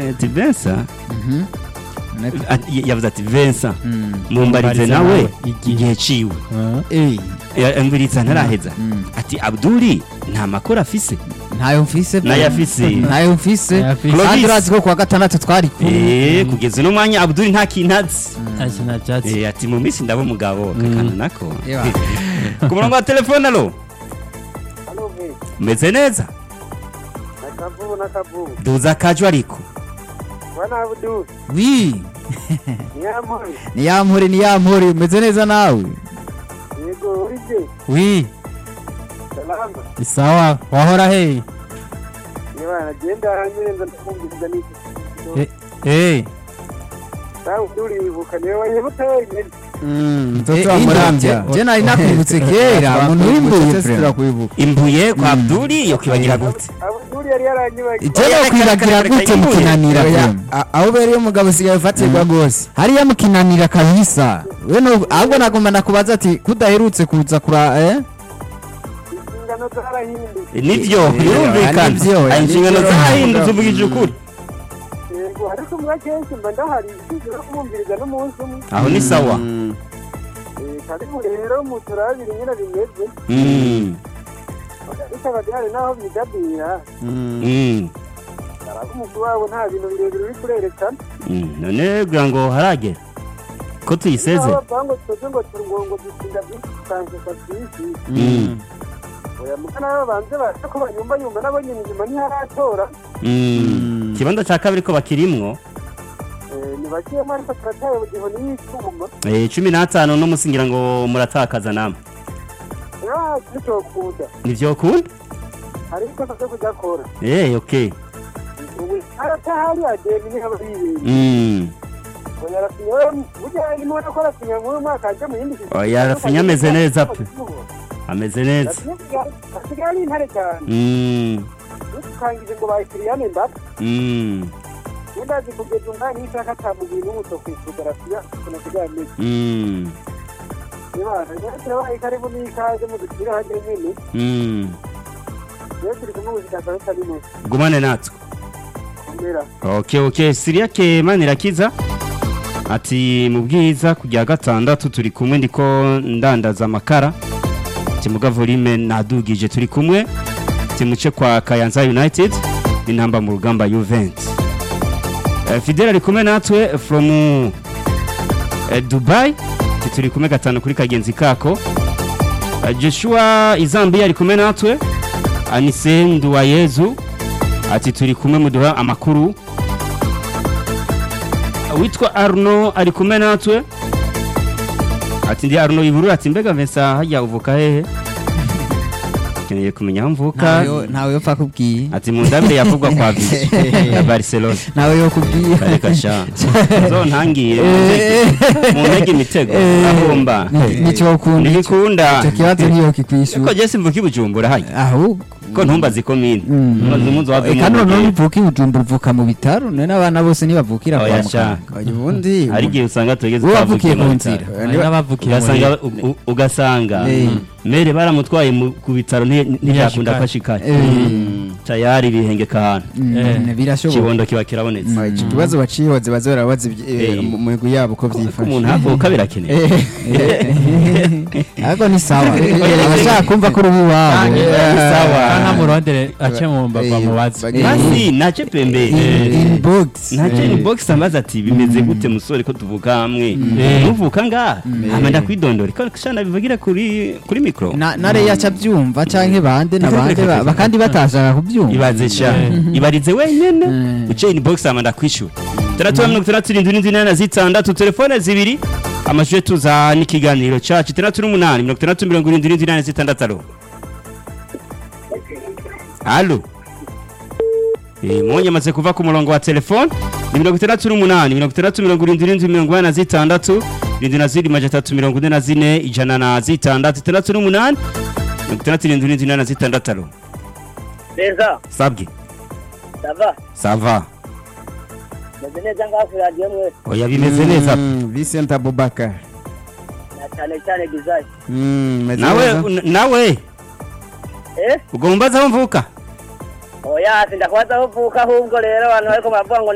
Eh, ati Vincent Mhm. Net- ati- yavuze ati Vincent Mm. mumbarize Mumbarize nawe nawe igihe ciwe Eh, yambwiritsa ntaraheza Mm. ati Abduli nta makuru afise ntayo mfise pe. nayo afise ntayo mfise Nayo afise. kandi Clovis. urazi ko kuwa gatandatu twari kumwe Eh, kugeza uno mwanya Abduli nta kintu azi akina byatsi Eh, ati mu minsi ndaba umugabo kakana nako Ewa. ku murongo wa telefone alo Halo vi, meze neza nakavubu nakavubu. duza akajwi ariko Bwana Abdul, wi nyampore. ni ya mpore ni ya mpore umeze neza nawe Yego urije. wi Salama. isawa wahora he Niba nagenda hanyure nza ndakumviriza n'iki. Eh, eh Sawa Abdul wibuka niwe wanyibuka wenyine. mtoto wa Muramvya. je nari nakwibutse kera umuntu w'imbuye Sisi pre turakwibuka imbuye kwa Abduli yo kwibagira gute Abdul yari yaranyibagiye. je no kwibagira gute mukinanira Oya, pe a- aho ubereye umugabo usigaye ufatirwa rwose hariya mukinanira kabisa we no ahubwo nagomba nakubaza ati kudaherutse kuza kura eh Inshingano zarahindutse. nivyo Eh, birumvikana nivyo, Aya inshingano nivyo. zahindutse mvugije ukuri Yego ariko mwa kenshi mba ndahari sinshobora kumwumviriza n'umunsi umwe. aho ni sawa Eh, karibu rero muturabire nyine bimeze. Mm, Ariko abadihari naho bidabira. mm, Araba umukuru wabo nta bintu birebire uri kurerekana. mm. none kugira ngo haragera ko tuyiseze Aho bavuga ngo twebwe ngo turungo ngo dutsinda byinshi tukanguka byinshi. Mm, oya mugana nabo banze baje ko banyumva yumva nabo nyine inyuma ntiharatora mm. ikibanza ca kabiri ko bakirimwo Eh, ni bakiyemo ariko turataye mu gihe n'icyuma Eh, cumi n'atanu no musingira ngo muratakaza namwe ya nicokunda nivyokunda hari ikosa ryo kudakora Eh, okay ubu haratahari ademi niho bibiri Mm. oya rafinya we burya arimo nakora rafinya muri mwaka aje mu yindi Oya, Rafinha ameze neza pe. ameze neza asigaye ari intare cyane Mm, dukangije ngo bayikiriyane mbata mm, ndazi kugeza umwanya w'isaka atamubiri n'umuto kwifuza rafinya ukuntu asigaye ameze mm, ibana turabaye karibu n'ikaze mu dukira hajya nyine mm. rero turi kumwe mu zitaka bitarimo gumane natwe kumera okay okay siriyake manirakiza ati mu bwiza kujya gatandatu turi kumwe ndiko ndandaza amakara timuga volume nadugije turi kumwe timuce kwa kayanza united intamba mu rugamba juventus Eh, fidel ari kumwe natwe from eh, dubai Ati turi kumwe gatanu kuri kagenzi kako Eh, joshua izambiya ari kumwe natwe anise nduwayezu ati turi kumwe muduha amakuru witwa arno ari kumwe natwe ati ndi arno iburura ati mbega Vincent hajya uvuka hehe keneye kumenya aho mvuka ntawe ntawe yo pfa kubwiye ati mu ndabire yavugwa kwa visi ya barcelona ntawe yo kubwiye kareka sha zo ntangire mu ntege imitego ahomba nicyo ukunda ntibikunda icyo kibazo niyo ko kikwishura jesi mvuka ibujumbura hajya ahubwo ko ntumbazi komine maze umunsi wa Eh, kandi noneho uvuka ibujumbura uvuka mu bitaro none n'abana bose ntibavukira kwa Oya, sha. muganga Oya, ubundi hari igihe usanga tugeze wowe wavukiye ku mu nzira bitaro. hari n'abavukiye ugasanga muri u- u- ugasanga Eh. mere baramutwaye mu- ku bitaro nti- ntibyakunda ko ashikara tayari bihengeka ahantu Mm, birashoboka ikibondo kiba kirabonetse Oya, ico kibazo bacihoze baze barabaza ibyi- eh, Eh. mu mu migwi yabo ko ko vyifashe umuntu havuka birakenewe ariko ni sawa abashaka kumva ko uri uw'iwabo sawa nta murondere ace mu mba Eh, bamubaze bagi- basi nace pembe inbox nace ni box ambaza ati bimeze gute musore ko tuvuka hamwe nuvuka ngaha hama ndakwidondora ko shana bivugira kuri kuri mikro na na reya aca abyumva canke bande na bande ba- ba- kandi batashaka kubyumva ibaze sha ibarize wenyene Mm. uciye ni box ama ndakwishura tandatu na mirongo itandatu irindwi n'indwi inani na zitandatu telefone zibiri amashusho tuza n'ikiganiro cacu itandatu n'umunani mirongo itandatu mirongo irindwi n'indwi inani na zitandatu alo alo Eh, mwonye amaze kuva ku murongo wa telefone ni mirongo itandatu n'umunani mirongo itandatu mirongo irindwi n'indwi mirongo inani na zitandatu irindwi na zirindwi maja atatu mirongo ine na zine ijana na zitandatu itandatu n'umunani mirongo itandatu irindwi n'indwi inani na zitandatu alo neza sabwe sava sava meze neza ngaho kuri radiyo mwe oya bimeze neza Mm, Vincent Abubakar na cyane cyane gizayi Mm, meze nawe neza. nawe eh ugomba aho mvuka oya sindakubaza aho uvuka ahubwo rero abantu bariko baravuga ngo